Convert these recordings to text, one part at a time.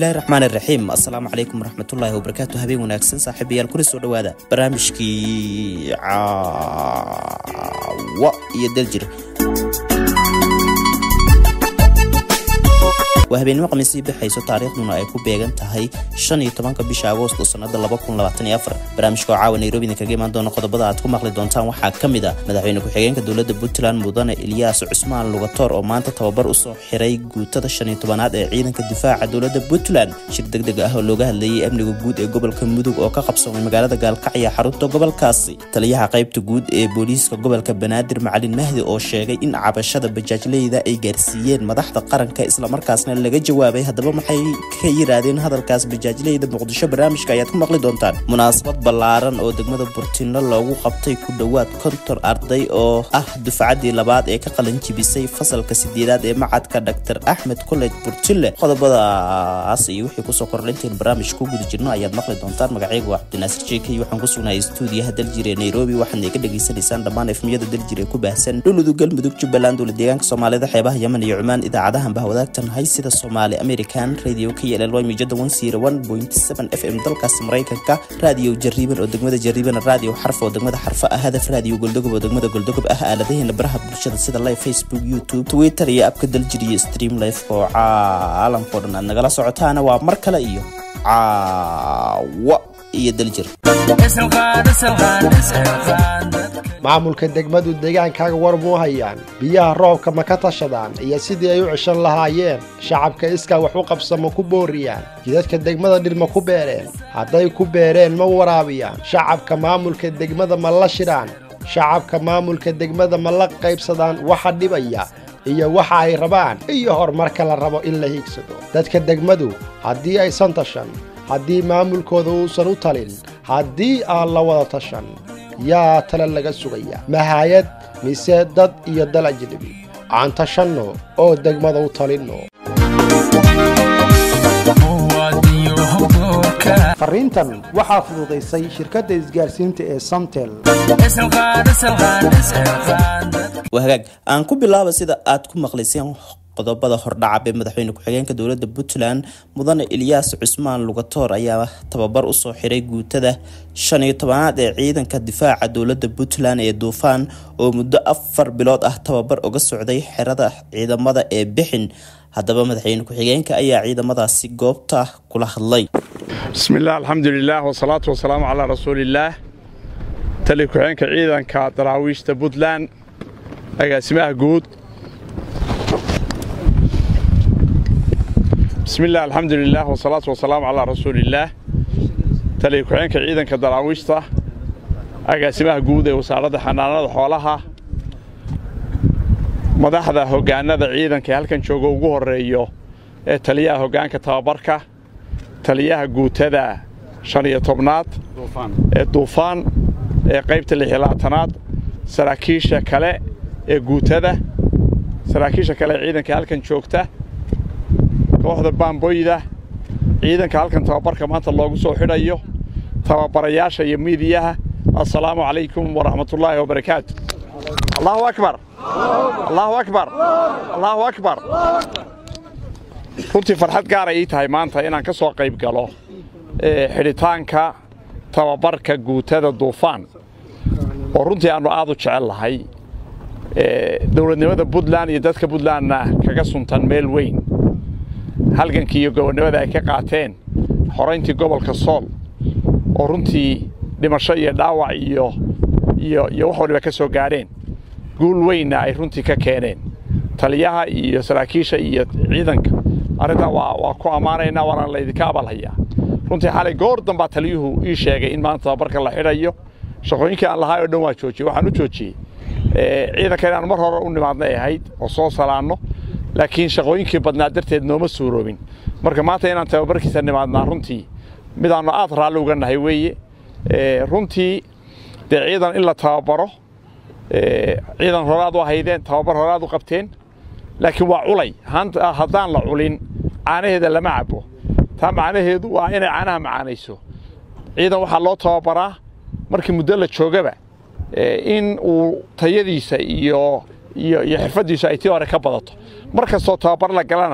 bismillahi raxmaan iraxiim assalaamu calaykum waraxmatullaahi wabarakaatu habeen wanaagsan saaxiibayaal kuna soo dhowaada barnaamijkii caawa iyo daljir waa habeenimo khamiisii bixayso taariikhduna ay ku beegan tahay shan iyo tobanka bisha agoosto sannada barnaamijka oo caawa nairobi idinkaga imaan doona qodobada aad ku maqli doontaan waxaa ka mid a madaxweyne ku-xigeenka dowladda puntland mudane ilyaas cusmaan lugatoor oo maanta tababar usoo xiray guutada shan iyo tobanaad ee ciidanka difaaca dowladda puntland shir deg deg ah oo looga hadlayay amniga guud ee gobolka mudug oo ka qabsoomay magaalada gaalkacyo xarunta gobolkaasi taliyaha qaybta guud ee booliiska gobolka banaadir macalin mahdi oo sheegay in cabashada bajaajleyda ay gaarsiiyeen madaxda qaranka islamarkaasna laga jawaabay haddaba maxay ka yiraahdeen hadalkaas bajaajleyda muqdisho barnaamijka ayaad ku maqli doontaan munaasabad ballaaran oo degmada burtino loogu qabtay ku dhowaad kontor arday oo ah dufcaddii labaad ee ka qalin jibisay fasalka sideedaad ee macadka dr axmed college burtile qodobadaas iyo wixii kusoo kordhaynteen barnaamij ku guda jirno ayaad maqli doontaan magacaygu waa cabdinaasir jeekay waxaan ku sugnahay stuudiyaha daljir ee nairobi waxaadna iga dhegaysanaysaan dhammaan efmiyada daljir ee ku baahsan dhuludug galmudug jubbaland dowla deegaanka soomaalida xeebaha yemen iyo cumaan idaacadahan ba wadaagtan hay sida somaali american radio k l l mijada f m dalkaasi maraykanka raadiyo jariiban oo degmada jariiban raadiyo xarf oo degmada xarfa ah hadaf raadiyo goldogob oo degmada goldogob ah aaladaheena baraha bulshada sida live facebook youtube twitter iyo abka daljir iyo stream life oo caalamkao dhan aad nagala socotaana waa mar kale iyo caawa iyo daljir maamulka degmadu deegaankaaga war muu hayaan biyaha roobka ma ka tashadaan iyo sidii ay u ceshan lahaayeen shacabka iskaa wax u qabsa ma ku booriyaan jidadka degmada dhir ma ku beereen hadday ku beereen ma waraabiyaan shacabka maamulka degmada ma la shidhaan shacabka maamulka degmada ma la qaybsadaan waxa dhibaya iyo waxa ay rabaan iyo horumarka la rabo in la hiigsado dadka degmadu haddii aysan tashan haddii maamulkooda uusan u talin haddii aan la wada tashan yaa tale laga sugaya mahayad mise dad iyo dal ajnebi aan tashanno oo degmada u talinno fariintan waxaa fududaysay shirkadda isgaarsiinta ee samtel waa hagaag aan ku bilaaba sida aad ku maqlayseen qodobada hordhacab ee madaxweyne ku-xigeenka dowladda puntland mudane ilyaas cusmaan lugatoor ayaa tababar usoo xiray guutada shan iyo tobanaad ee ciidanka difaaca dowladda puntland ee duufaan oo muddo afar bilood ah tababar uga socday xerada ciidamada ee bixin haddaba madaxweyne ku-xigeenka ayaa ciidamadaasi goobta kula hadlay bismillaah alxamdulilaah wasalaatu wasalaamu calaa rasuuliillaah tali ku-xigeenka ciidanka daraawiishta puntland agaasimaha guud bismillaah alxamdulilaah wasalaatu wasalaamu calaa rasuuliillaah taliya ku-xigeenka ciidanka daraawiishta agaasimaha guud ee wasaaradda xanaanada xoolaha madaxda hoggaanada ciidanka ee halkan jooga ugu horreeyo ee taliyaha hoggaanka tababarka taliyaha guutada shan iyo tobnaad ee duufaan ee qaybta lix iyo labaatanaad saraakiisha kale ee guutada saraakiisha kale ee ciidanka halkan joogta kooxda baamboyda ciidanka halkan tababarka maanta loogu soo xidhayo tababarayaasha iyo miidiyaha assalaamu calaykum waraxmatullaahi wabarakaatu allahu akbar allahu akbar allahu akbar runtii farxad gaaray ii tahay maanta inaan ka soo qayb galo xidhitaanka tababarka guutada duufaan oo runtii aannu aad u jecel lahay dowladnimada puntland iyo dadka puntlandna kaga suntan meel weyn halgankii iyo gobonnimada ay ka qaateen xorayntii gobolka sool oo runtii dhimasho iyo dhaawac iyo iyo iyo wax waliba ka soo gaadheen guul weynna ay runtii ka keeneen taliyaha iyo saraakiisha iyo ciidanka arrintaa waa waa ku ammaanaynaa waana laydinka abalhayaa runtii xalay goor dambaa taliyuhu ii sheegay in maanta tababarka la xidhayo shaqooyinkii aan lahaay oo dhan waa joojiyey waxaan u joojiyey ciidanka inaan mar hore u nimaadnay ahayd oo soo salaanno laakiin shaqooyinkii badnaa darteed nooma suuroobin marka maanta inaan tababarkiisa nimaadnaa runtii midaannu aad raalli uga nahay weeye runtii dee ciidan in la tababaro ciidan horaad u haydeen tababar horaad u qabteen laakiin waa culay haddaan la culin caanaheeda lama cabo taa macnaheedu waa inay caanaha macaanayso ciidan waxaa loo tababaraa markii muddo la joogaba in uu tayadiisa iyo iyo iyo xirfaddiisu ay tii hore ka badato mar kastoo tababar la galana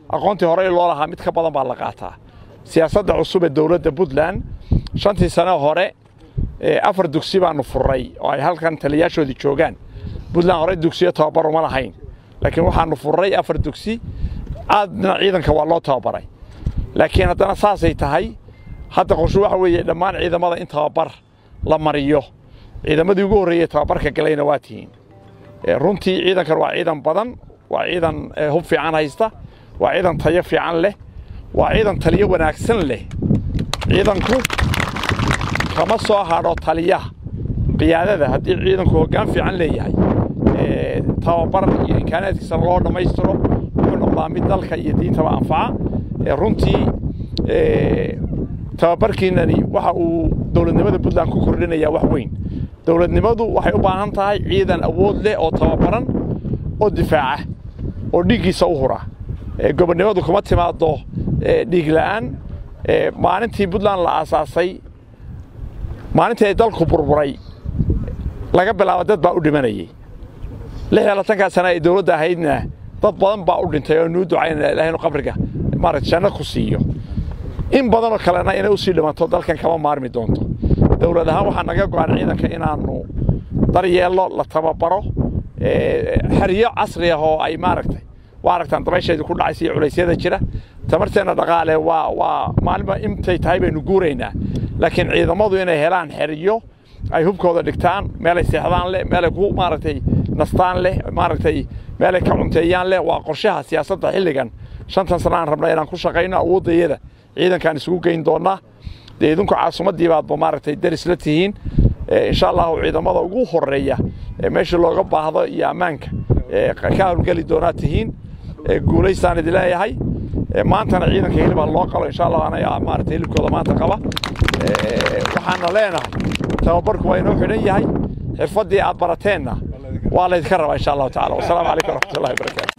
aqoontii horey loo lahaa mid ka badan baa la qaataa siyaasadda cusub ee dowladda puntland shantii sano hore afar dugsi baanu furray oo ay halkan taliyaashoodii joogaan puntland horey dugsiyo tababar uma lahayn laakiin waxaanu furray afar dugsi aadna ciidanka waa loo tababaray laakiin haddana saasay tahay hadda qorshu waxa weeye dhammaan ciidamada in tababar la mariyo ciidamadii ugu horreeyey tababarka galayna waa tihiin runtii ciidankan waa ciidan badan waa ciidan hub fiican haysta waa ciidan tayo fiican leh waa ciidan taliyo wanaagsan leh ciidanku kama soo hadho taliyaha qiyaadada haddii ciidanku hoggaan fiican leeyahay tababar iyo imkaanaadkiisa loo dhammaystiro wuxuu noqdaa mid dalka iyo diintaba anfaca runtii tababarkiinani waxa uu dowladnimada puntland ku kordhinayaa wax weyn dowladnimadu waxay u baahan tahay ciidan awood leh oo tababaran oo difaaca oo dhiiggiisa u hura gobonnimadu kuma timaado dhiig la'aan maalintii puntland la aasaasay maalintii ay dalku burburay laga bilaabo dad baa u dhimanayey lix iyo labaatankaa sana ay dowladda ahaydna dad badan baa u dhintay oo nuu ducaynaya ilahay inu qabriga maarata janno ku siiyo in badanoo kalena inay u sii dhimanto dalkan kama maarmi doonto dowlad ahaan waxaa naga go-an ciidanka inaannu daryeello la tababaro xeryo casri ah oo ay maaragtay waa aragtaan dabaysheedii ku dhacaysa iyo culaysyada jira tamarteenna dhaqaale waa waa maalinba intay tahay baynu guuraynaa laakiin ciidamadu inay helaan xeryo ay hubkooda dhigtaan meelay seexdaan leh meelay ku maaragtay nastaan leh maaragtay meelay ka cunteeyaan leh waa qorshaha siyaasadda xilligan shantan sana aan rabnaa inaan ku shaqayno awooddayada ciidankaan isugu geyn doonnaa dee idinku caasimaddii baadba maaragtay daris la tihiin insha allahu ciidamada ugu horeeya meesha looga baahdo iyo ammaanka ka hawlgeli doonaa tihiin guulaystaan idin leeyahay maantana ciidanka hilibaa loo qalo insha allah anaga maaragtay hilibkooda maanta qaba waxaana leenahay tababarku waa inoo xidhan yahay xirfaddii aad barateenna waa laydinka rabaa insha allahu tacala wasalaamu calaykum waraxmatullahi wabarakaatu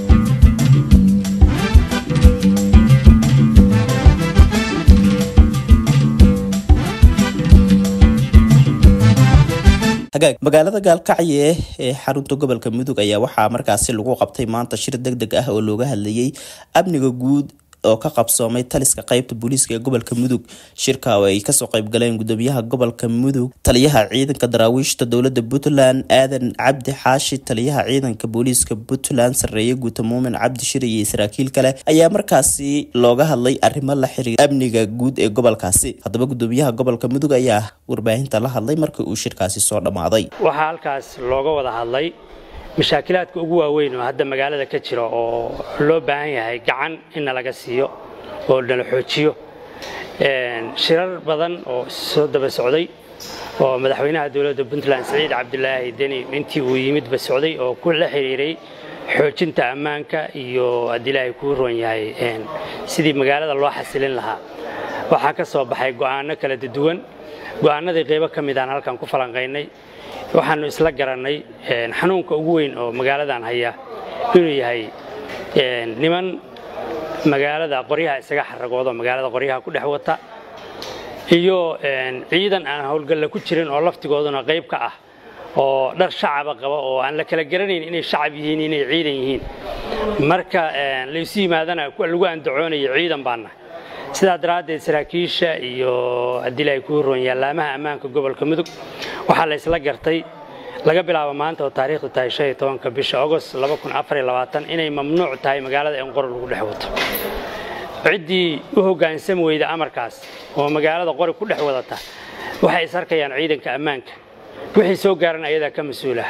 hagaag magaalada gaalkacyo ee xarunta gobolka mudug ayaa waxaa markaasi lagu qabtay maanta shir deg deg ah oo looga hadlayey amniga guud oo ka qabsoomay taliska qaybta booliiska ee gobolka mudug shirka oo ay kasoo qaybgaleen gudoomiyaha gobolka mudug taliyaha ciidanka daraawiishta dowlada puntland aadan cabdi xaashi taliyaha ciidanka booliiska puntland sareeye guuta muumin cabdi shir iyo saraakiil kale ayaa markaasi looga hadlay arrimo la xiriira amniga guud ee gobolkaasi haddaba gudoomiyaha gobolka mudug ayaa warbaahinta la hadlay markii uu shirkaasi soo dhammaaday waxaa halkaas looga wada hadlay mashaakilaadka ugu waaweyn oo hadda magaalada ka jira oo loo baahan yahay gacan in nalaga siiyo oo nala xoojiyo shirar badan oo soo daba socday oo madaxweynaha dowladda puntland siciid cabdilaahi deni intii uu yimidba socday oo ku la xiriiray xoojinta ammaanka iyo haddii ilaahay kuu roon yahay sidii magaalada loo xasilin lahaa waxaa ka soo baxay go'aano kala duwan go'aanadii qaybo ka mid aan halkan ku falanqaynay waxaanu isla garannay xanuunka ugu weyn oo magaaladan haya inuu yahay niman magaalada qoryaha isaga xaragoodo magaalada qoryaha ku dhex wata iyo ciidan aan howlgalla ku jirin oo laftigooduna qayb ka ah oo dhar shacaba qaba oo aan la kala garanayn inay shacab yihiin inay ciidan yihiin marka laysu yimaadana lagu andacoonayo ciidan baana sidaa daraaddeed saraakiisha iyo haddii ilaahay kuu roon yaalaamaha ammaanka gobolka mudug waxaa la isla gartay laga bilaabo maanta oo taariikhdu tahay shan iyo tobanka bisha agost laba kun afar iyo labaatan inay mamnuuc tahay magaalada in qori lagu dhex wato ciddii u hoggaansami weyda amarkaas oo magaalada qori ku dhex wadata waxay is arkayaan ciidanka ammaanka wixii soo gaaran ayadaa ka mas-uulah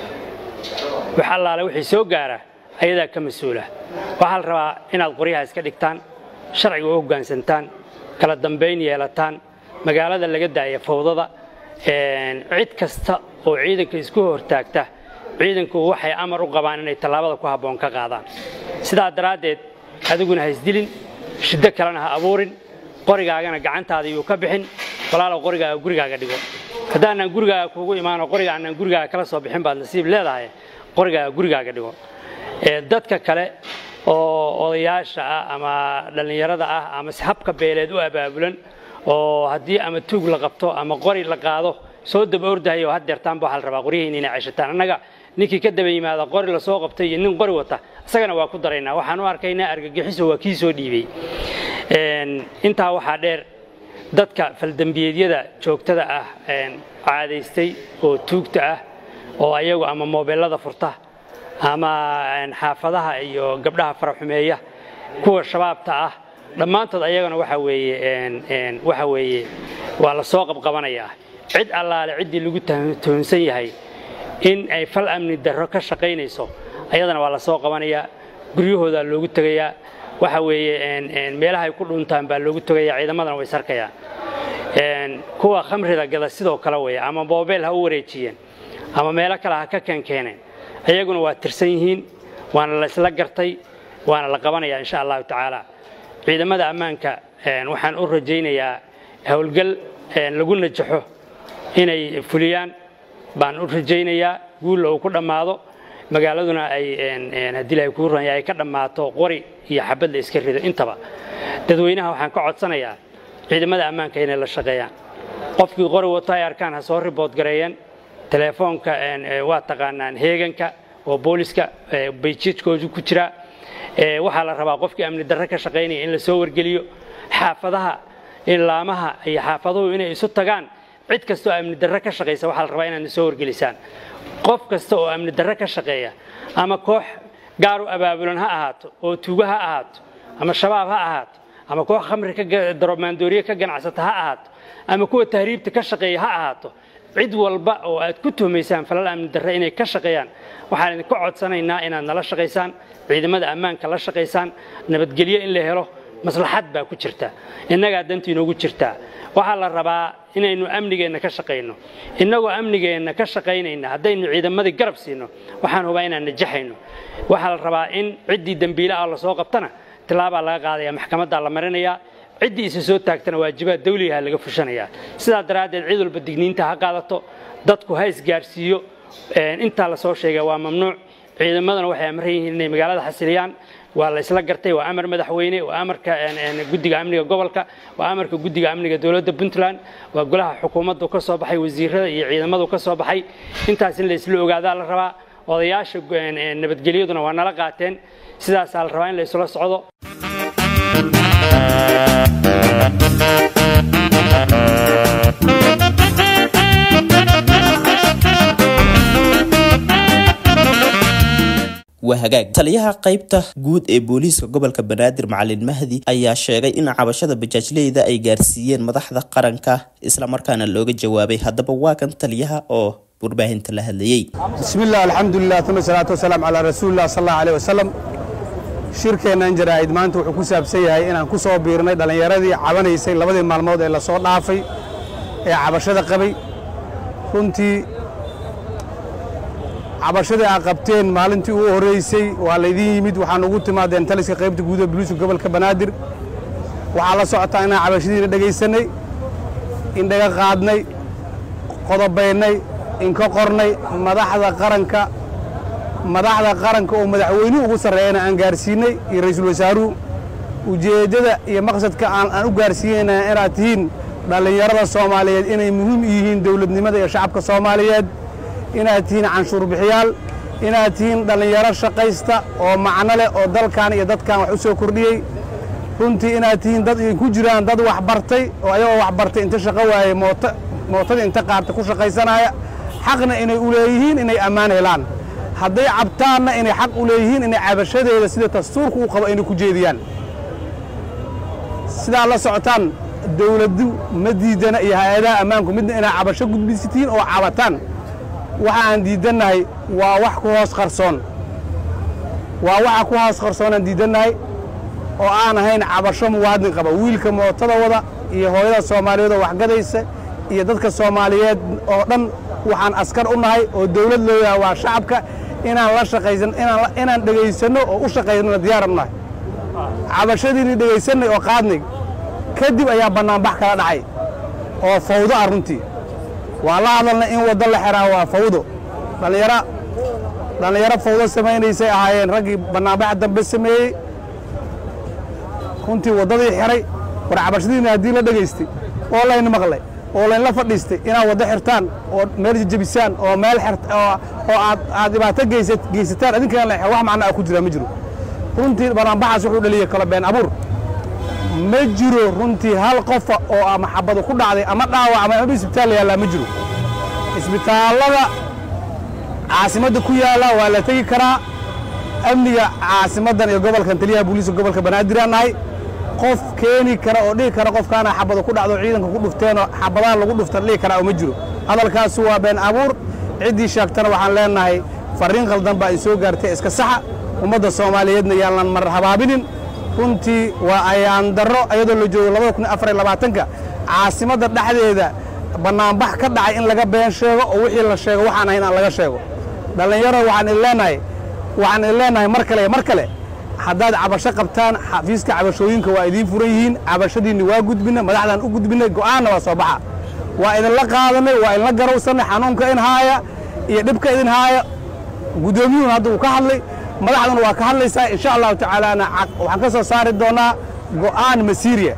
wax allaale wixii soo gaara ayadaa ka mas-uulah waxaa la rabaa inaad qoryaha iska dhigtaan sharciga u hoggaansantaan kala dambayn yeelataan magaalada laga daaya fawdada cid kasta oo ciidanka isku hortaagta ciidanku waxay amar u qabaan inay tallaabada ku habboon ka qaadaan sidaa daraaddeed adiguna ha isdilin shiddo kalena ha abuurin qorigaagana gacantaada yuu ka bixin walaalow qorigaaga gurigaaga dhigo haddaanaan gurigaaga kuugu imaano qoriga aanaan gurigaaga kala soo bixin baad nasiib leedahay qorigaaga gurigaaga dhigo dadka kale oo odayaasha ah ama dhallinyarada ah ama habka beeleed u abaabulan oo haddii ama tuug la qabto ama qori la qaado soo daba ordahayo had deertaanba waxaa la rabaa qoryihiin inay ceshataan annaga ninkii ka daba yimaada qori lasoo qabtay iyo nin qori wata isagana waa ku daraynaa waxaan u arkaynaa argagixiso waa kii soo dhiibay intaa waxaa dheer dadka faldembiyeedyada joogtada ah caadaystay oo tuugta ah oo ayagu ama moobeelada furta ama xaafadaha iyo gabdhaha faraxumeeya kuwa shabaabta ah dhammaantood ayagana waxa weeye waxa weeye waa la soo qabqabanayaa cid allaale ciddii lagu tuhunsan yahay in ay fal amni darro ka shaqaynayso ayadana waa la soo qabanayaa guryahoodaa loogu tegayaa waxa weeye meelaha ay ku dhuntaan baa loogu tegayaa ciidamadana way sarkayaan kuwa khamrida gada sidoo kale weeye ama moobeel ha u wareejiyeen ama meelo kale ha ka keenkeeneen ayaguna waa tirsan yihiin waana la isla gartay waana la qabanayaa insha allahu tacaala ciidamada ammaanka waxaan u rajaynayaa howlgal lagu najaxo inay fuliyaan baan u rajaynayaa guulla uu ku dhammaado magaaladuna ay haddii ilahay kuu ranya ay ka dhammaato qori iyo xabad la iska rido intaba dadweynaha waxaan ka codsanayaa ciidamada ammaanka inay la shaqeeyaan qofkii qori wato ay arkaan ha soo ribood gareeyeen telefoonka waa taqaanaan heeganka oo booliska bayjidkoodu ku jira waxaa la rabaa qofkii amni darre ka shaqaynaya in la soo wargeliyo xaafadaha ilaamaha iyo xaafaduhu inay isu tagaan cid kasta oo amni darre ka shaqaysa waxaa la rabaa inaad soo wargelisaan qof kasta oo amni darre ka shaqeeya ama koox gaar u abaabulan ha ahaato oo tuugo ha ahaato ama shabaab ha ahaato ama koox khamri daromaandooriye ka ganacsata ha ahaato ama kuwa tahriibta ka shaqeeya ha ahaato cid walba oo aad ku tuhmaysaan falal amni darre inay ka shaqeeyaan waxaan idinka codsanaynaa inaad nala shaqaysaan ciidamada ammaanka la shaqaysaan nabadgelyo in la helo maslaxad baa ku jirta innagaa dantu inoogu jirtaa waxaa la rabaa inaynu amnigeenna ka shaqayno innagoo amnigeenna ka shaqaynayna haddaynu ciidamadii garab siino waxaan hubaa inaan najaxayno waxaa la rabaa in ciddii dembiile ah lasoo qabtana tilaabaa laga qaadaya maxkamaddaa la marinayaa ciddii isa soo taagtana waajibaad dawligaha laga fushanayaa sidaa daraaddeed cid walba digniinta ha qaadato dadku ha isgaarsiiyo intaa lasoo sheega waa mamnuuc ciidamadana waxay amran yihiin inay magaalada xasiliyaan waa la isla gartay waa amar madaxweyne waa amarka guddiga amniga gobolka waa amarka guddiga amniga dowladda puntland waa golaha xukuumaddu ka soo baxay wasiirada iyo ciidamadu ka soo baxay intaas in la isla ogaadaa la rabaa odayaasha nabadgelyaduna waa nala qaateen sidaasaa la rabaa in la isula socdo waa hagaag taliyaha qaybta guud ee booliiska gobolka banaadir macalin mahdi ayaa sheegay in cabashada bajaajleyda ay gaarsiiyeen madaxda qaranka islamarkaana looga jawaabay haddaba waa kan taliyaha oo warbaahinta la hadlayey bismillaah alxamdulilah uma salaatu wasalaam calaa rasuulilah sal allahu aleyh wasalam shirkeennan jaraa'id maanta wuxuu ku saabsan yahay inaan ku soo biirnay dhallinyaradii cabanaysay labadii maalmood ee la soo dhaafay ee cabashada qabay runtii cabashadii aa qabteen maalintii ugu horraysay waa laydin yimid waxaan ugu timaadeen taliska qaybta guud ee buliiska gobolka banaadir waxaa la socotaa inaan cabashadiina dhegaysannay indhaga qaadnay qodobaynay inka qornay madaxda qaranka madaxda qaranka oo madaxweynuhu ugu sarreeyana aan gaarsiinnay iyo ra'iisul wasaaruhu ujeeddada iyo maqsadka aan aan u gaarsiinayna inaad tihiin dhallinyarada soomaaliyeed inay muhiim u yihiin dowladnimada iyo shacabka soomaaliyeed inaad tihiin canshuur bixiyaal inaad tihiin dhallinyaro shaqaysta oo macno leh oo dalkan iyo dadkan wax u soo kordhiyey runtii inaad tihiin dad ay ku jiraan dad wax bartay oo ayagoo wax bartay inta shaqo waayey moota mootada inta qaarta ku shaqaysanaya xaqna inay u leeyihiin inay ammaan helaan hadday cabtaanna inay xaq u leeyihiin inay cabashadeeda sida dastuurku u qabo inay ku jeediyaan sidaa la socotaan dawladdu ma diidana iyo hay-adaha ammaanku midna inaa cabasho gudbisitiin oo cabataan waxa aan diidannahay waa wax ku hoos qarsoon waa waxa ku hoos qarsoonaan diidannahay oo aan ahayn cabasho muwaadin qaba wiilka mootada wada iyo hooyada soomaaliyeed oo waxgadaysa iyo dadka soomaaliyeed oo dhan waxaan askar u nahay oo dawlad loo yahay waa shacabka inaan la shaqaysan inaan inaan dhegaysanno oo u shaqaysano diyaaran u nahay cabashadiinii dhegaysannay oo qaadnay kadib ayaa bannaanbax kala dhacay oo fawdo ah runtii waa la hadalnay in waddo la xeraa waa fawdo dhallinyaro dhallinyaro fawdo samaynaysay ahaayeen raggii bannaanbaxa dambe sameeyey runtii waddadii xeray war cabashadiina haddii la dhegaystay oo layna maqlay oo laynla fadhiistay inaad waddo xirtaan oo meel jejebisaan oo meel oo aad aad dhibaato geysataan adinkaan la wax macno ah ku jira ma jiro runtii banaanbaxaas wuxuu dhaliyey kalo been abuur ma jiro runtii hal qofa oo ama xabadu ku dhacday ama dhaawac ama ama isbitaal yaallaa ma jiro isbitaallada caasimadda ku yaalla waa la tegi karaa amniga caasimaddan iyo gobolkan taliyaha booliiska gobolka banaadir aan nahay qof keeni kara oo dhihi kara qofkaana xabada ku dhacdo ciidanka ku dhufteenoo xabadaha lagu dhuftan dhihi karaa oo ma jiro hadalkaasu waa been abuur ciddii sheegtana waxaan leenahay farriin khaldan baa ay soo gaartay iska saxa ummadda soomaaliyeedna yaanan mar habaabinin runtii waa ayaan darro iyadoo la joogo labada kun afar iyo labaatanka caasimadda dhexdeeda bannaanbax ka dhacay in laga been sheego oo wixii la sheego waxaan ahayn aan laga sheego dhallinyaro waxaan idin leenahay waxaan idin leenahay mar kale mar kale haddaad cabasho qabtaan xafiiska cabashooyinka waa idiin furan yihiin cabashadiinni waa gudbina madaxdaan u gudbinay go'aanna waa soo baxa waa idinla qaadanay waa idinla garowsannay xanuunka in haaya iyo dhibka idin haaya guddoomiyuhun hadda uu ka hadlay madaxduna waa ka hadlaysaa insha allahu tacaalaana waxaan ka soo saari doonnaa go'aan masiiriya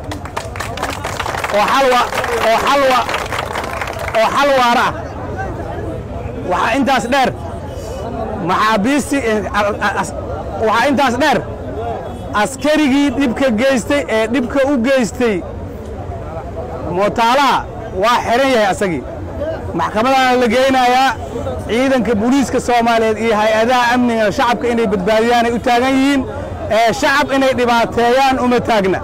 oo xalwa oo xalwa oo xal waara ah waxaa intaas dheer maxaabiistii waxaa intaas dheer askarigii dhibka geystay ee dhibka u geystay mootaalaha waa xihan yahay asagii maxkamadaana la geynayaa ciidanka booliiska soomaaliyeed iyo hay-adaha amniga shacabka inay badbaadiyaanay u taagan yihiin ee shacab inay dhibaateeyaan uma taagna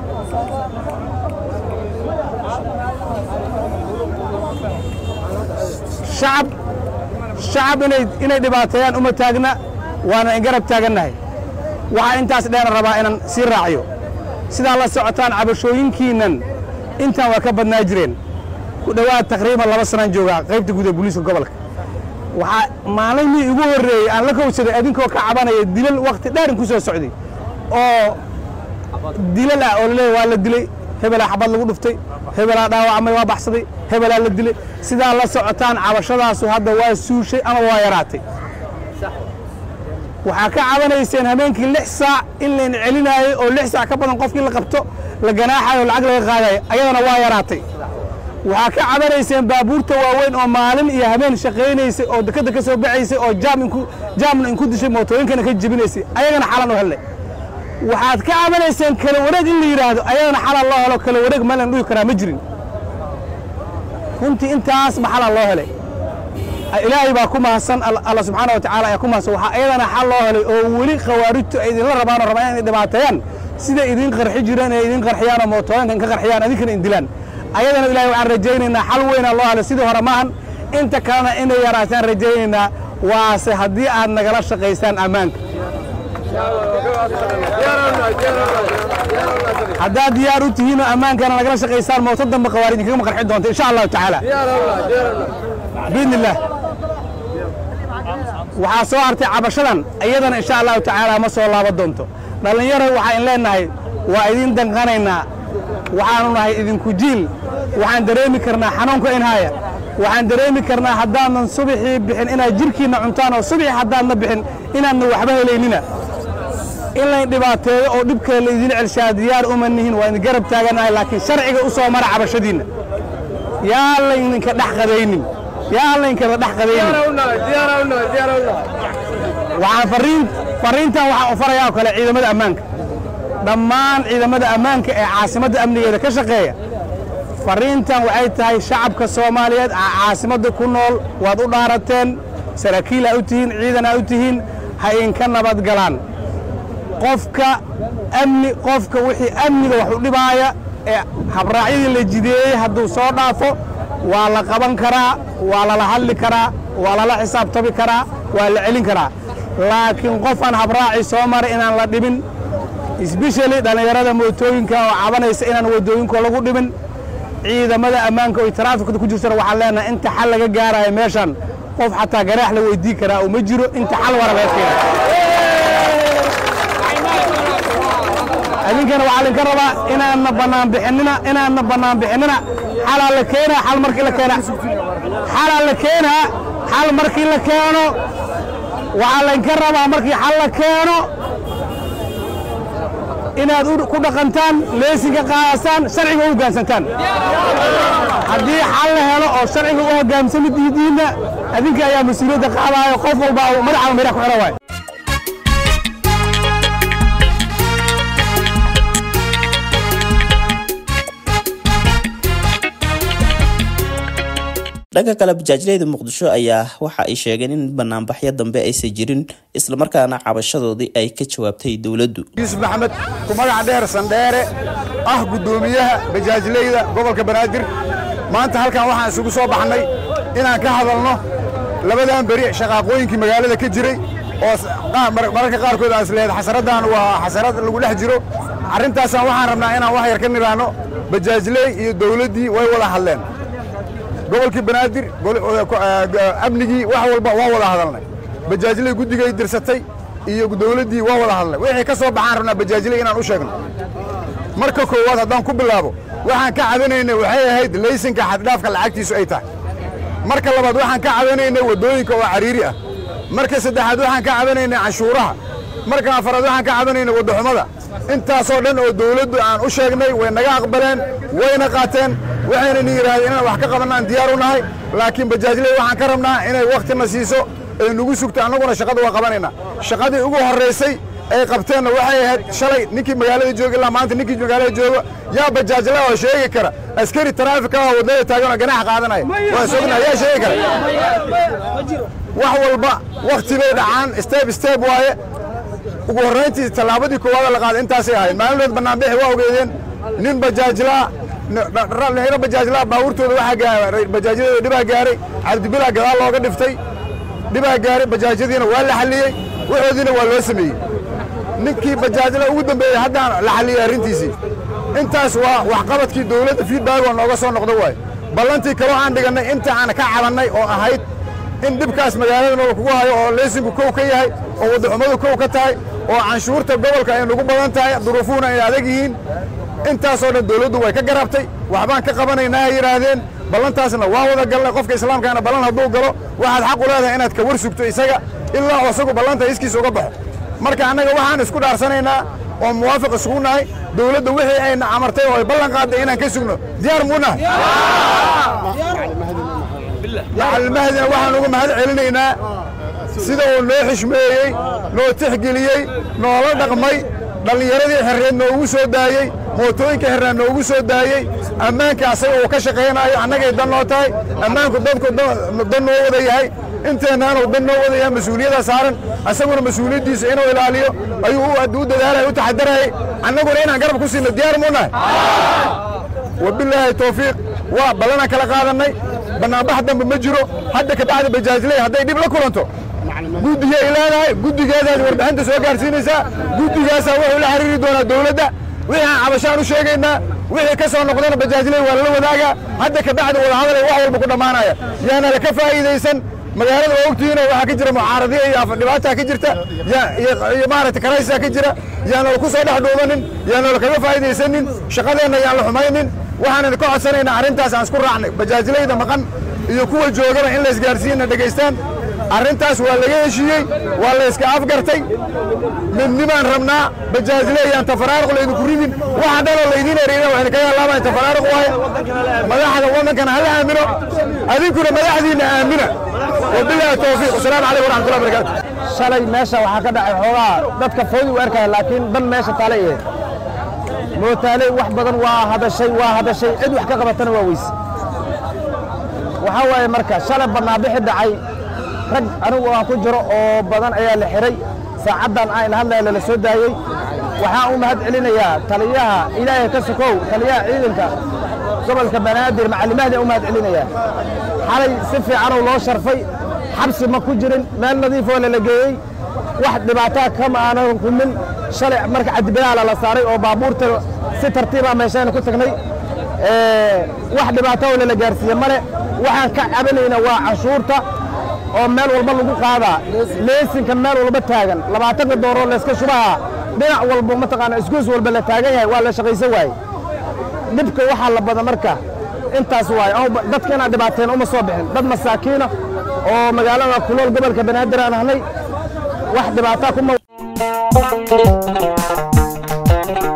shacab shacab inay inay dhibaateeyaan uma taagna waana ingarab taagannahay waxaa intaas dheera rabaa inaan sii raaciyo sidaa la socotaan cabashooyinkiinnan intaan waa ka badnaa jireen ku dhowaad taqriiban laba sanaan joogaa qaybta guud ee booliiska gobolka waxaa maalintii igu horreeyey aan la kowsaday adinkoo ka cabanaya dilal wakhti dheerin ku soo socday oo dilal ah oo laleeyahy waa la dilay hebelaa xabad lagu dhuftay hebelaa dhaawacmay waa baxsaday hebelaa la dilay sidaa la socotaan cabashadaasu hadda waa suushay ama waa yaraatay waxaa ka cabanayseen habeenkii lix saac in layn celinaayey oo lix saac ka badan qofkii la qabto la ganaaxayo lacag laga qaadayo ayadana waa yaraatay waxaa ka cabanayseen baabuurta waaweyn oo maalin iyo habeen shaqaynaysay oo dekadda ka soo baxaysay oo jaamna inku dishay mootooyinkana ka jebinaysay ayagana xalan u hellay waxaad ka cabanayseen kala wareeg in la yidhaahdo ayadana xalan loo helo kala wareeg meelan dhuhi karaa ma jirin runtii intaas ma xalan loo helay ilaahay baa ku mahadsan alla subxaana wa tacala ayaa ku mahadsan waxaa ayadana xal loo helay oo weli khawaarijtu ay idinla rabaanoo rabaan inay dhibaateeyaan siday idiin qarxi jireen inay idiin qarxiyaan oo mootooyinkan ka qarxiyaan idinkana indilaan ayadana ilahay waxaan rajaynaynaa xal weynaa loo helay sidii hore maahan inta kalena inay yaraataan rajaynaynaa waase haddii aad nagala shaqaysaan ammaanka haddaad diyaar u tihiinoo ammaankana nagala shaqaysaan mooto dambe khawaarij inkagama qarxi doonta insha allahu tacaala biidni illaah waxaa soo hartay cabashadan iyadana insha allahu tacaala ma soo laaban doonto dhallinyaro waxaa in leenahay waa idiin danqanaynaa waxaanu nahay idinku jiil waxaan dareemi karnaa xanuunka in haaya waxaan dareemi karnaa haddaanan subaxii bixin inaad jirhkiinna cuntaan oo subaxii haddaadna bixin inaadna waxba helaynina in layn dhibaateeyo oo dhibka laydin celshaa diyaar uma nihin waa idin garab taaganahay laakiin sharciga u soo mara cabashadiinna yaa laydinka dhex qadaynin yaa laynkada dhex qadaynin waxaan fariin fariintan waxaan u farayaa oo kale ciidamada ammaanka dhammaan ciidamada ammaanka ee caasimadda amnigeeda ka shaqeeya fariintan waxay tahay shacabka soomaaliyeed caasimadda ku nool waad u dhaarateen saraakiil aa u tihiin ciidan aa u tihiin ha inka nabadgalaan qofka amni qofka wixii amniga wax u dhibaaya ee habraacyadii la jideeyey hadduu soo dhaafo waa la qaban karaa waa lala hadli karaa waa lala xisaabtami karaa waa la celin karaa laakiin qof aan habraaci soo maray inaan la dhibin isbeshali dhallinyarada mootooyinka oo cabanaysa inaan waddooyinka lagu dhibin ciidamada ammaanka oo taraafikada ku jirtana waxaan leenahay inta xal laga gaarayo meeshan qof xataa ganaax la weydii karaa oo ma jiro inta xal wara laga keena idinkana waxaa idinka rabaa inaadna bannaan bixinina inaadna bannaan bixinina xalaa la keenaa xal markii la keena xalaa la keenaa xal markii la keeno waxaa laydinka rabaa markii xal la keeno inaad ku dhaqantaan leesinka qaadasaan sharciga u hoggaansantaan haddii xal la helo oo sharciga u hoggaamsamid diidiinna adinka ayaa mas-uuliyadda qaadaayo qof walba madaxaba meeraha ku xidhan waay dhanka kale bajaajleyda muqdisho ayaa waxa ay sheegeen in banaanbaxyo dambe aysan jirin islamarkaana cabashadoodii ay ka jawaabtay dowladdu yuusuf maxamed ku magaca dheer sandheere ah guddoomiyaha bajaajleyda gobolka banaadir maanta halkan waxaan isugu soo baxnay inaan ka hadalno labadan beri shaqaaqooyinkii magaalada ka jiray oo mararka qaarkood aan isleedahay xasaraddan waa xasarad lagu dhex jiro arrintaasaan waxaan rabnaa inaan wax yar ka nidhaahno bajaajley iyo dowladdii way wada hadleen gobolkii banaadir amnigii wax walba waa wada hadalnay bajaajley guddigay dirsatay iyo dowladdii waa wada hadalnay wixii ka soo baxaan rabnaa bajaajley inaan u sheegno marka koowaad haddaan ku bilaabo waxaan ka cabanaynay waxay ahayd laysanka xaddhaafka lacagtiisu ay tahay marka labaad waxaan ka cabanaynay waddooyinka oo cariiri ah marka saddexaad waxaan ka cabanaynay canshuuraha marka afaraad waxaan ka cabanaynay waddaxumada intaasoo dhan oo dawladdu aan u sheegnay way naga aqbaleen wayna qaateen waxayna ni yidhaahdeen inaan wax ka qabannaan diyaar u nahay laakiin bajaajley waxaan ka rabnaa inay wakhtina siiso ay nagu sugto annaguna shaqada waa qabanaynaa shaqadii ugu horraysay ay qabteenna waxay ahayd shalay ninkii magaalada jooga ilaa maanta ninkii magaalada jooga yaa bajaajla oo sheegi kara askari taraafika oo waddada taagan oo ganax qaadanaya waa sogna yaa sheegi kara wax walba wakhti bay dhacaan step step waaye ugu horrayntii tallaabadii koowaada la qaaday intaasay ahayd maalinood bannaanbixi waa ogeedeen nin bajaajlaa hiro bajaajlaa baabuurtooda waxaa gaaray bajaajyadooda dhibaa gaaray cabdibilaa gadaal looga dhiftay dhibaa gaaray bajaajyadiina waa la xalliyey waxoodiina waa loo sameeyey ninkii bajaajla ugu dambeeyey haddaan la xalliyey arrintiisii intaas waa waxqabadkii dawladda fiidbaag oo nooga soo noqdo waaye ballantii kaloo aan dhigannay inta aan ka cabannay oo ahayd in dhibkaas magaalada noola kugu hayo oo leysinku kow ka yahay oo waddaxumadu kow ka tahay oo canshuurta gobolka ay nagu badan tahay duruufuhuna ay adag yihiin intaasoo dhan dawladdu way ka garabtay waxbaan ka qabanaynaa ay yidhaahdeen ballantaasna waa wada galnay qofka islaamkaana ballan hadduu galo waxaad xaq u leedahay inaad ka war sugto isaga ilaa isagu ballanta iskiisa uga baxo marka annaga waxaan isku dhaarsanaynaa oo muwaafiq isugu nahay dawladda wixii ayna amartay oo ay ballan qaadday inaan ka sugno diyaar muu nahay macalmahdina waxaan uga mahad celinaynaa sida uu noo xishmeeyey noo tixgeliyey noola dhaqmay dhallinyaradii xerreed noogu soo daayey mootooyinka xerreed noogu soo daayey ammaanka asaga uu ka shaqaynaayo annagay dan noo tahay ammaanku dadku dan noo wada yahay inteennaanuu dan noo wada yahay mas-uuliyadda saaran asaguna mas-uuliyaddiisa inuu ilaaliyo ayuu u dadaalaya u taxadarayay annaguna inaan garab ku siino diyaar muu nahay wabilaahi tawfiiq waa ballanaan kala qaadannay bannaanbax dambe ma jiro hadda ka bacda bajaajley hadday dhib la kulanto guddigay leedahay guddigeedaas warbixinta soo gaarsiinaysaa guddigaasaa wuxuu la xiriiri doonaa dawladda wixii aan cabashaan u sheegaynaa wixii ka soo noqdana bajaajley waa lala wadaagaa hadda ka bacda wadahadalay wax walba ku dhammaanaya yaana laka faa'iidaysan magaalada waa ogtihiinoo waxaa ka jira mucaaradiya iyo dhibaataa ka jirta iyo maaragtay karaysaa ka jira yaanala ku soo dhex dhuumanin yaanala kaga faa'iidaysanin shaqadeenna yaan la xumaynin waxaanan ka codsanaynaa arrintaas aan isku raacnay bajaajlayda maqan iyo kuwa joogaba in la isgaarsiinna dhegaystaan arrintaas waa laga heshiiyey waa la iska afgartay midnimaan rabnaa bajaajleeyaan tafaraaruq laydinku ridin waxa dhaloo laydiin erina waxayna kaga laabaan tafaraaruq waaye madaxda waddankana hala aamino adinkuna madaxdiinna aamina wabilaahi tawfiiq wasalaamu calaykum waraxmatullahi barakaatu shalay meesha waxaa ka dhacay xoogaa dadka foodi u arkaya laakiin dan meesha taale ee mootaaley wax badan waa hadashay waa hadashay cid wax ka qabatana waa weyse waxaa waaye marka shalay bannaanbixi dhacay rag anigu aan ku jiro oo badan ayaa la xihay saacaddan aan hadlaya lala soo daayey waxaan u mahad celinayaa taliyaha ilaahay ka sokow taliyaha ciidanka gobolka banaadir macallimahdi u mahad celinayaa xalay si fiicanuu loo sharfay xabsi ma ku jirin meel nadiifoo lala geeyey wax dhibaataa kama aanan kumin shalay marka cadibadaala la saaray oo baabuurta si tartiibaa meeshayna ku tagnay wax dhibaato oo lala gaarsiiye male waxaan ka cabanaynaa waa canshuurta oo meel walba lagu qaadaa leesinka meel walba taagan labaatanka dooroo layska shubaha dhinac walba mataqaana isgoos walba la taagan yahay waa la shaqaysan waaye dhibka waxaa la bada marka intaas waaye dadka inaan dhibaateen uma soo bixin dad masaakiina oo magaalada kulool gobolka banaadir aan ahnay wax dhibaataa kuma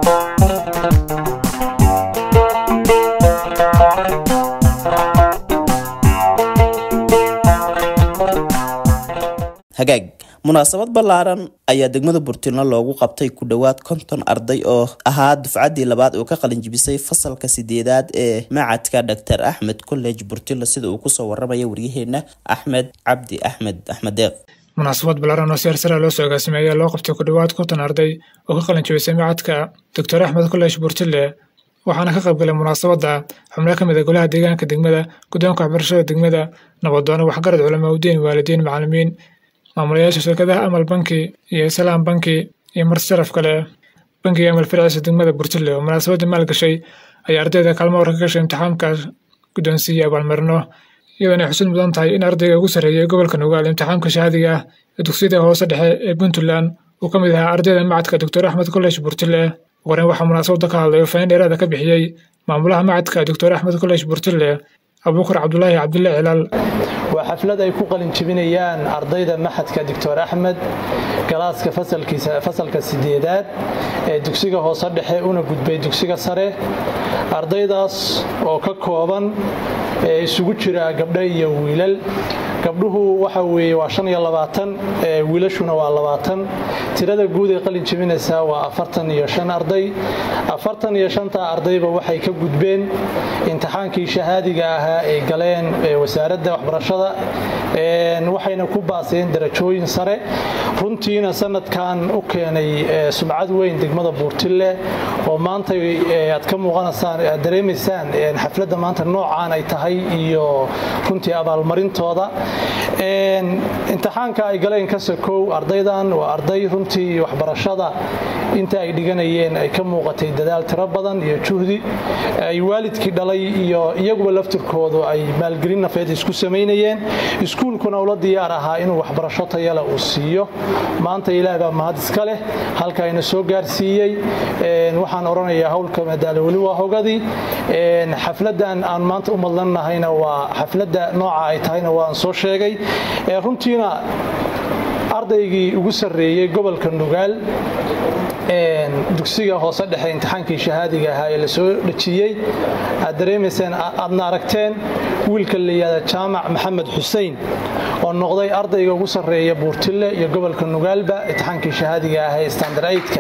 hagaag munaasabad ballaaran ayaa degmada burtilno loogu qabtay ku dhowaad konton arday oo ahaa dufcaddii labaad oo ka qalinjibisay fasalka sideedaad ee macadka dor axmed college burtilno sida uu kusoo waramaya waryaheena axmed cabdi axmed axmed deeq munaasabad ballaaran oo seer sara loo soo agaasimay ayaa loo qabtay ku dhowaad konton arday oo ka qalinjibisay macadka doctor axmed college burtile waxaana ka qaybgalay munaasabadda xubno ka mid a golaha deegaanka degmada guddoonka waxbarashada degmada nabadoono waxgarad culamaa udiin waalidiin macalimiin maamulayaasha shirkadaha amal banki iyo salaam banki iyo marti sharaf kale bankiga amal firciisa degmada burtile oo munaasabadda maalgashay ayaa ardayda kaalmo warka ka gashay imtixaamka guddoonsiiya abaalmarino iyadoo ay xusid mudan tahay in ardayga ugu sarreeyay gobolka nugaal imtixaamka shahaadiga ah ee dugsiyada hoose dhexe ee puntland uu ka mid ahaa ardayda macadka doctor axmed college burtile wareen waxaa munaasabadda ka hadlay oo faain dheeraada ka bixiyey maamulaha macadka doctor axmed college burtile abuukar cabdulaahi cabdille cilaal waa xaflad ay ku qalin jebinayaan ardayda maxadka doctor axmed galaaska fasalka sideedaad ee dugsiga hoose dhexe una gudbay dugsiga sare ardaydaas oo ka kooban ee isugu jira gabdho iyo wiilal gabdhuhu waxa weeye waa shan iyo labaatan wiilashuna waa labaatan tirada guud ee qalin jebinaysaa waa afartan iyo shan arday afartan iyo shanta ardayba waxay ka gudbeen imtixaankii shahaadiga ahaa ay galeen wasaaradda waxbarashada waxayna ku baaseen darajooyin sare runtiina sanadkan u keenay sumcad weyn degmada buurtille oo maanta aad ka muuqanaysaan aad dareemaysaan xafladda maanta noocaan ay tahay iyo runtii abaalmarintooda imtixaanka ay galeen ka sokow ardaydan waa arday runtii waxbarashada inta ay dhiganayeen ay ka muuqatay dadaal tiro badan iyo juhdi ay waalidkii dhalay iyo iyaguba laftirkoodu ay maalgelin nafeed isku samaynayeen iskuulkuna ula diyaar ahaa inuu waxbarasho tayale uu siiyo maanta ilaah baa mahad iska leh halka ayna soo gaarsiiyey waxaan odhanayaa howlka madaalo weli waa hogadii xafladan aan maanta u madlannahayna waa xafladda nooca ay tahayna waan soo sheegay runtiina ardaygii ugu sarreeyey gobolka nugaal dugsiga hoose dhexe imtixaankii shahaadiga ahaa ee la soo dhejiyey aad dareemayseen aadna aragteen wiilka layihahda jaamac maxamed xusein oo noqday ardayga ugu sarreeya buurtille iyo gobolka nugaalba imtixaankii shahaadiga ahaa ee standard aidka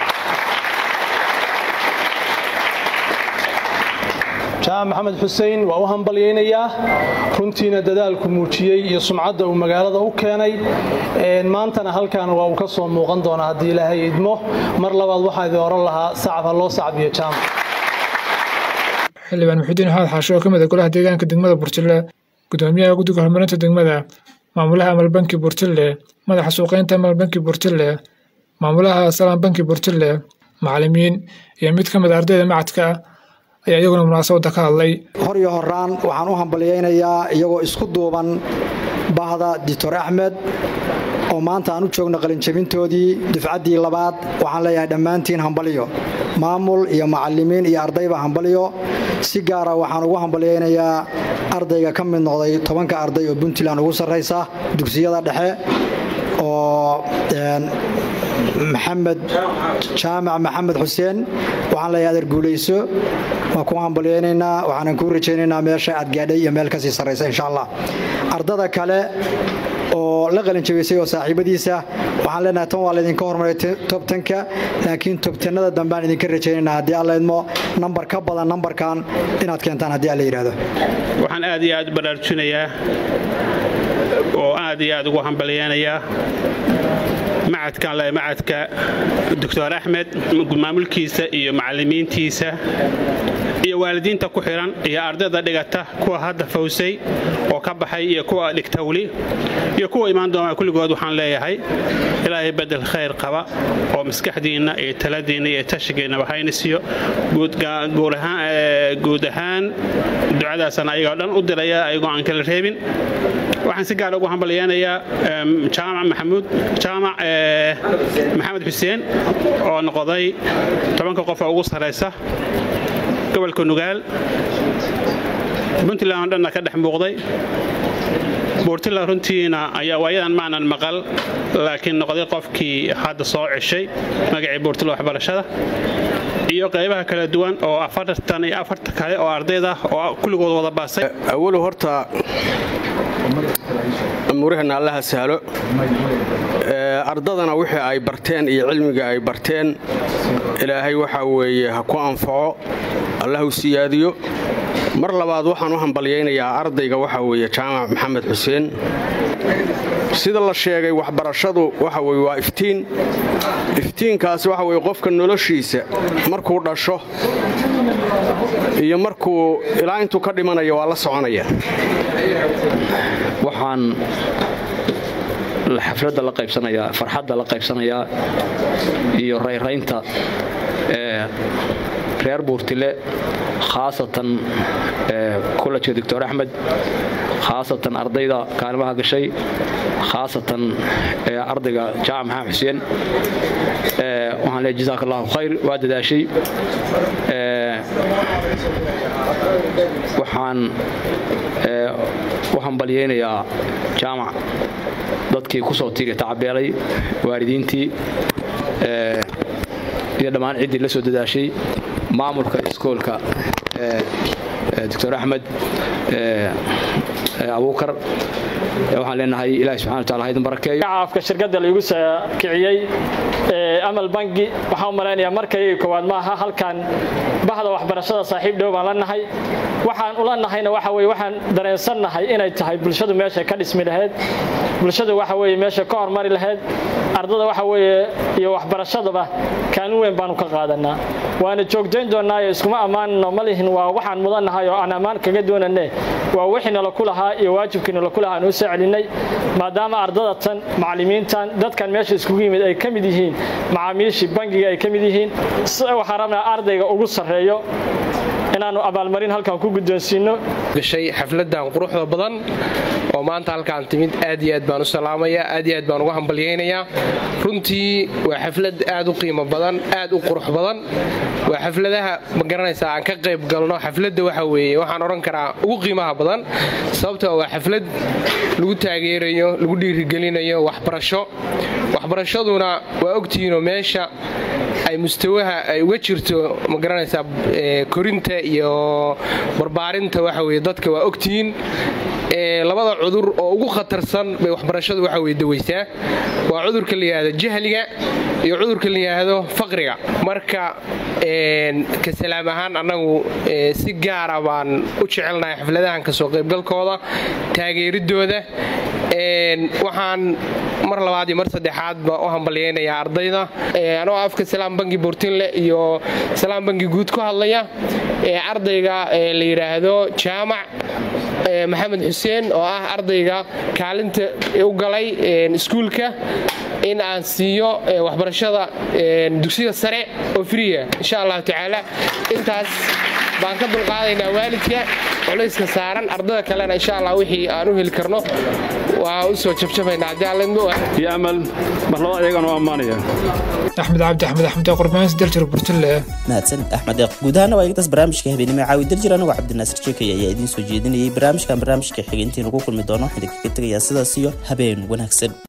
jaamac maxamed xusein waa u hambalyaynayaa runtiina dadaalku muujiyey iyo sumcadda uu magaalada u keenay maantana halkan waa uu ka soo muuqan doonaa haddii ilaahay idmo mar labaad waxaa idin oran lahaa sacab ha loo sacbiyo jaamac xildhibaan muxidiin xaad xaasho oo ka mid a golaha deegaanka degmada burtille gudoomiyaha guddiga horumarinta degmada maamulaha amal banki burtille madaxa suuqeynta amal banki burtille maamulaha salaan banki burtille macalimiin iyo mid ka mid a ardayda macadka ayaa iyaguna munaasabadda ka hadlay hor iyo horaan waxaan u hambalyaynayaa iyagoo isku duuban bahda doctor axmed oo maanta aan u joogno qalinjabintoodii dufcaddii labaad waxaan leeyahay dhammaantiin hambalyo maamul iyo macalimiin iyo ardayba hambalyo si gaara waxaan ugu hambalyaynayaa ardayga ka mid noqday tobanka arday oo puntland ugu sarraysa dugsiyada dhexe oo maxamed jaamac maxamed xuseen waxaan leeyahay adeer guulayso waa ku hambalyaynaynaa waxaanan kuu rajaynaynaa meesha aad gaadhay iyo meel kasii sarraysa insha allah ardada kale oo la qalinjabaysay oo saaxiibadiisa waxaan leenahay tan waa laydinka hormaray tobtanka laakiin tobtanada dambaan idinka rajaynaynaa haddii alla idmo nambar ka badan nambarkan inaad keentaan haddii alla yidhaahdo waxaan aad iyo aad u baraarujinayaa oo aad iyo aad ugu hambalyaynayaa macadkan le macadka doctor axmed maamulkiisa iyo macalimiintiisa iyo waalidiinta ku xihan iyo ardayda dhigata kuwa hadda fawsay oo ka baxay iyo kuwa dhigta weli iyo kuwa imaan doona kulligood waxaan leeyahay ilaahay bedel khayr qaba oo maskaxdiinna iyo taladiinna iyo tashigiinnaba haynisiyo guud ahaan ducadaasana ayagoo dhan u diraya ayagoo aan kala reebin waxaan si gaar ugu hambalyaynayaa jaamac maxamuud jaamac maxamed xuseen oo noqday tobanka qof oo ugu sarraysa gobolka nugaal puntland oo dhanna ka dhex muuqday buurtila runtiina ayaa waayadan maanan maqal laakiin noqday qofkii hadda soo ceshay magacii buurtila waxbarashada iyo qaybaha kala duwan oo afartan iyo afarta kale oo ardayda oo kulligood wada baasay awalu horta amuurahana allaha sahlo ardadana wixii ay barteen iyo cilmiga ay barteen ilaahay waxaa weeye ha ku anfaco allahu siyaadiyo mar labaad waxaan u hambalyaynayaa ardayga waxaa weeye jaamac maxamed xuseen sida la sheegay waxbarashadu waxa weye waa iftiin iftiinkaasi waxa weye qofka noloshiisa markuu dhasho iyo markuu ilaa intuu ka dhimanayo waa la soconaya waxaan xafladda la qaybsanayaa farxadda la qaybsanayaa iyo rayraynta ee reer buurtile khaasatan kollegka doctor axmed khaasatan ardayda kaalimaha gashay khaasatan ardayga jaamac maxamed xuseen waxaan leeyahay jazaak allahu khayr waa dadaashay waxaan u hambalyaynayaa jaamac dadkii ku soo tiiga tacabeelay waalidiintii iyo dhammaan ciddii la soo dadaashay maamulka iskoolka doctor axmed abuukar waxaan leenahay ilahi subxana wataala ha idin barakeeyo afka shirkadda laigu kiciyey amal bangi waxaan u malaynayaa markay koowaad maaha halkan bahda waxbarashada saaxiib dhow baan la nahay waxaan ula nahayna waxa weye waxaan dareensannahay inay tahay bulshadu meeshay ka dhismi lahayd bulshadu waxa weye meeshay ka hormari lahayd ardada waxa weeye iyo waxbarashadaba kaalin weyn baanu ka qaadanaa waana joogtayn doonnaayo iskuma ammaanno ma lihin waa waxaan mudannahay oo aan ammaan kaga doonanne waa wixii nala ku lahaa iyo waajibkii nala ku lahaa aan u soo celinay maadaama ardada tan macallimiintan dadkan meesha iskugu yimid ay ka mid yihiin macaamiishii bangiga ay ka mid yihiin waxaan rabnaa ardayga ugu sarreeyo inaannu abaalmarin halkan ku guddoonsiinno gashay xafladan quruxda badan oo maanta halkaan timid aad iyo aad baan u salaamayaa aad iyo aad baan uga hambalyaynayaa runtii waa xaflad aad u qiimo badan aad u qurux badan waa xafladaha ma garanaysaa aan ka qayb galno xafladda waxa weeye waxaan odhan karaa ugu qiimaha badan sababtoo waa xaflad lagu taageerayo lagu dhiirigelinayo waxbarasho waxbarashaduna waa ogtihiinoo meesha ay mustawaha ay uga jirto ma garanaysaa korinta iyo barbaarinta waxa weye dadka waa ogtihiin labada cudur oo ugu khatarsan bay waxbarashadu waxa weye dawaysaa waa cudurka la yidhaahdo jahliga iyo cudurka la yidhaahdo faqriga marka ka salaam ahaan annagu si gaara baan u jecelnahay xafladahan kasoo qaybgalkooda taageeridooda waxaan mar labaad iyo mar saddexaadba u hambalyaynayaa ardayda anoo afka salaam bangi buurtinle iyo salaam bangi guud ku hadlaya ardayga la yidhaahdo jaamac maxamed xuseen oo ah ardayga kaalinta u galay iskuulka in aan siiyo waxbarashada dugsiga sare oo friya insha allahu tacaala intaas baan ka dulqaadaynaa waalidka culayska saaran ardada kalena insha allah wixii aan u heli karno waa u soo jabjabaynaa haddii alidmo iyo amal marlaba ayagana u ammaanaya axmed cabdi axmed axmed qurbaans daljir burtille mahadsan axmed eeq guud ahaana waa igtaas barnaamijka habeenimo caawi daljir anigoo cabdinaasir jeekay ayaa idiin soo jeedinayay barnaamijkan barnaamijka xigay intiinu ku kulmi doono waxaan idinkaga tegayaa sidaas iyo habeen wanaagsan